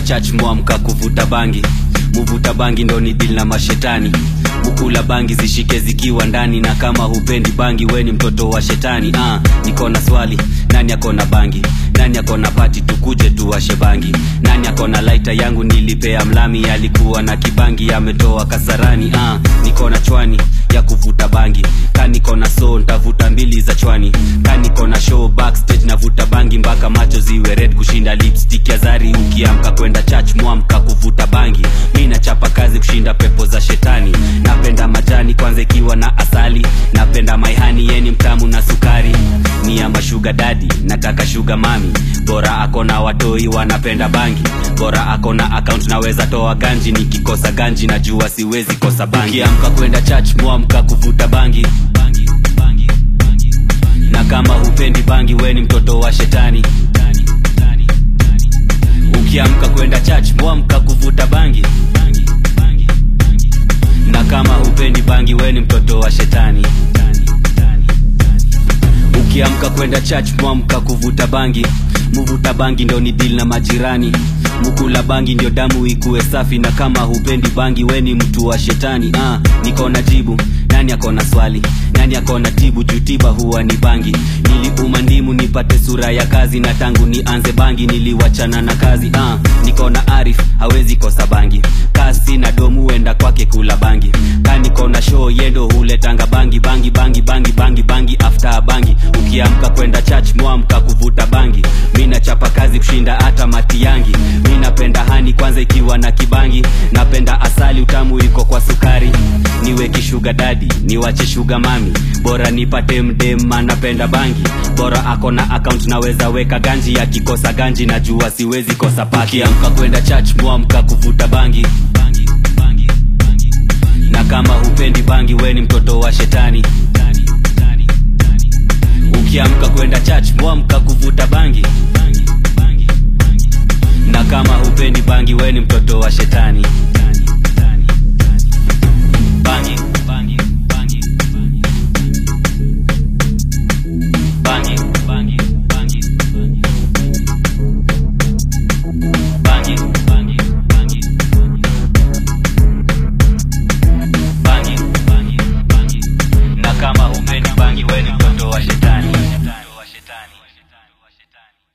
church mwamka kuvuta bangi muvuta bangi ndo ni dili na mashetani mukula bangi zishike zikiwa ndani na kama hupendi bangi weni mtoto wa shetani ah, niko na swali nani akona bangi nani akona pati tukuje tuwashe bangi nani akona laita yangu nilipea mlami alikuwa na kibangi ametoa kasarani ah, niko na chwani ya kuvuta bangi kaniko na so ntavuta mbili za chwani kaniko na show backstage navuta bangi mpaka macho ziwe red kushinda lipstick ya zari ukiamka kwenda church mwamka kuvuta bangi mi nachapa kazi kushinda pepo za shetani napenda majani kwanza ikiwa na asali napenda maihani yeni mtamu na sukari ni ama shuga dadi nataka shuga mami bora akona watoi wanapenda bangi bora akona account naweza toa ganji nikikosa ganji najua siwezi kosa bangi ukiamka kwenda church mwamka kuvuta bangi na kama hupendi bangi weni mtoto wa shetani ukiamka kwenda church mwamka kuvuta bangi na kama hupendi bangi weni mtoto wa shetani ukiamka kwenda church mwamka kuvuta bangi muvuta bangi ndo ni dili na majirani mukula bangi ndio damu ikuwe safi na kama hupendi bangi weni mtu wa shetani ah, niko na jibu nani akona swali nani akona tibu jutiba huwa ni bangi niliuma ndimu nipate sura ya kazi na tangu nianze bangi niliwachana na kazi ah, niko na arif hawezi kosa bangi kasi na domu huenda kwake kula bangi kaniko na show yendo huletanga bangi bangi bangi bangi bangi bangi after bangi ukiamka kwenda church mwamka kuvuta bangi mi nachapa kazi kushinda hata mati yangi mi napenda hani kwanza ikiwa na kibangi napenda asali utamu iko kwa sukari niwe kishuga dadi niwache shuga mami bora nipate mdema napenda bangi bora ako na account naweza weka ganji akikosa ganji najua siwezi kosa paki amka kwenda church mwamka kuvuta bangi na kama hupendi bangi weni mtoto wa shetani ukiamka kwenda church mwamka kuvuta bangi na kama hupendi bangi weni mtoto wa shetani bangi